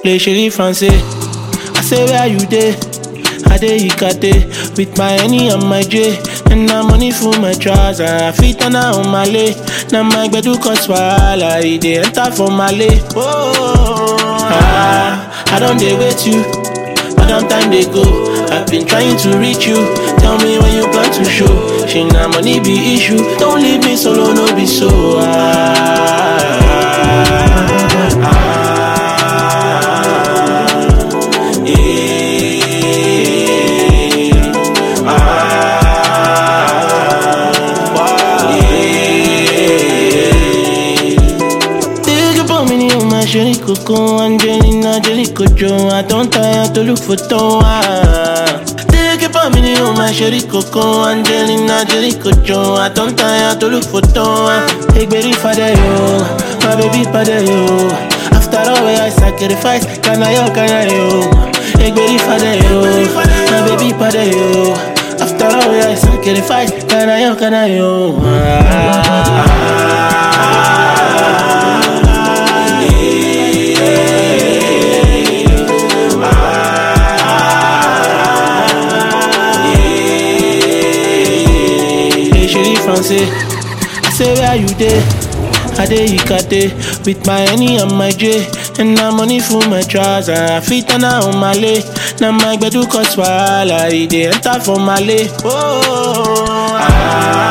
les chéris français. I say where you dey? I dey Ikate with my Henny and my J. And na money full my trouser. I fit turn on my lay. Now my gbedu cause wahala. E dey enter for my lay. Oh, ah, I don't dey wait you. But long time they go. I've been trying to reach you. Tell me when you plan to show. She na money be issue. Don't leave me solo, no be so. Ah, ah, ah, yeah, ah, yeah. Take up on me, on my chérie coco, Angelina, Jelly Cocho. I don't tire to look for Toa. Take up on me, on my chérie coco, Angelina, Jelly Cocho. I don't tire to look for Toa. Hey, baby, father, yo, my baby, father, yo. After all, where I sacrifice, can I, yo, can I, yo. Hey, baby, father, yo, my baby, father, yo. After all, where I sacrifice, can I, yo, can I, yo. Ah, ah, Hey, chérie français, I say where you dey? I dey Ikate with my Henny and my J. And na money full my trouser. I fit turn on my lay. Now my gbedu cause wahala. E dey enter for my lay. Oh, ah,